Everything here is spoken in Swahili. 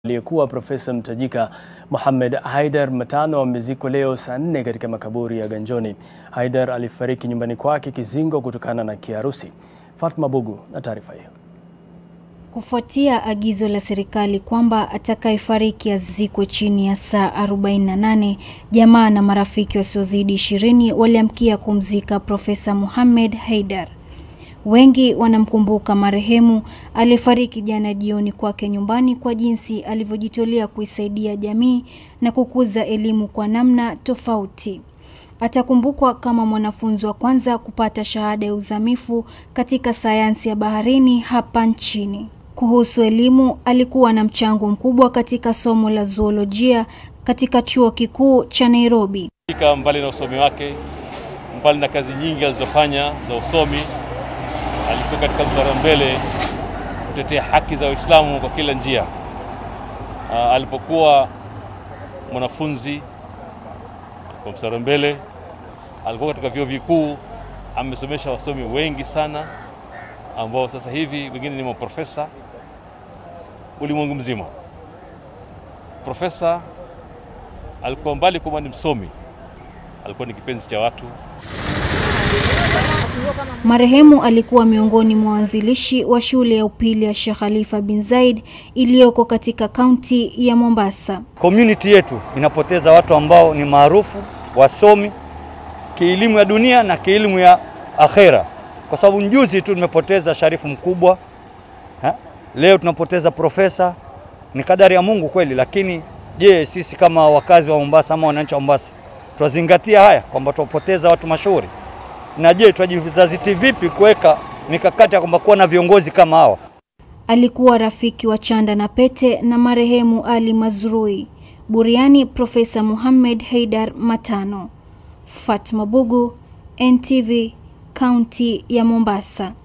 Aliyekuwa profesa mtajika Mohamed Haidar Matano amezikwa leo saa nne katika makaburi ya Ganjoni. Haidar alifariki nyumbani kwake Kizingo kutokana na kiharusi. Fatma Bugu na taarifa hiyo. Kufuatia agizo la serikali kwamba atakayefariki azikwe chini ya saa 48, jamaa na marafiki wasiozidi ishirini waliamkia kumzika Profesa Mohamed Haidar. Wengi wanamkumbuka marehemu aliyefariki jana jioni kwake nyumbani kwa jinsi alivyojitolea kuisaidia jamii na kukuza elimu kwa namna tofauti. Atakumbukwa kama mwanafunzi wa kwanza kupata shahada ya uzamifu katika sayansi ya baharini hapa nchini. Kuhusu elimu, alikuwa na mchango mkubwa katika somo la zoolojia katika chuo kikuu cha Nairobi. Mbali na usomi wake, mbali na kazi nyingi alizofanya za usomi, alikuwa katika mstari wa mbele kutetea haki za Waislamu kwa kila njia. Aa, alipokuwa mwanafunzi alikuwa mstari wa mbele, alikuwa katika vyuo vikuu, amesomesha wasomi wengi sana ambao sasa hivi wengine ni maprofesa ulimwengu mzima. Profesa alikuwa mbali kwamba ni msomi, alikuwa ni kipenzi cha watu. Marehemu alikuwa miongoni mwa waanzilishi wa shule ya upili ya Sheikh Khalifa bin Zaid iliyoko katika kaunti ya Mombasa. Community yetu inapoteza watu ambao ni maarufu, wasomi kielimu ya dunia na kielimu ya akhera, kwa sababu njuzi tu tumepoteza sharifu mkubwa ha? Leo tunapoteza profesa. Ni kadari ya Mungu kweli, lakini je, sisi kama wakazi wa Mombasa ama wananchi wa Mombasa tuwazingatia haya kwamba tuwapoteza watu mashuhuri? Na je, tunajizatiti vipi kuweka mikakati ya kwamba kuwa na viongozi kama hawa? Alikuwa rafiki wa chanda na pete na marehemu Ali Mazrui. Buriani Profesa Mohamed Haidar Matano. Fatma Bugu, NTV, kaunti ya Mombasa.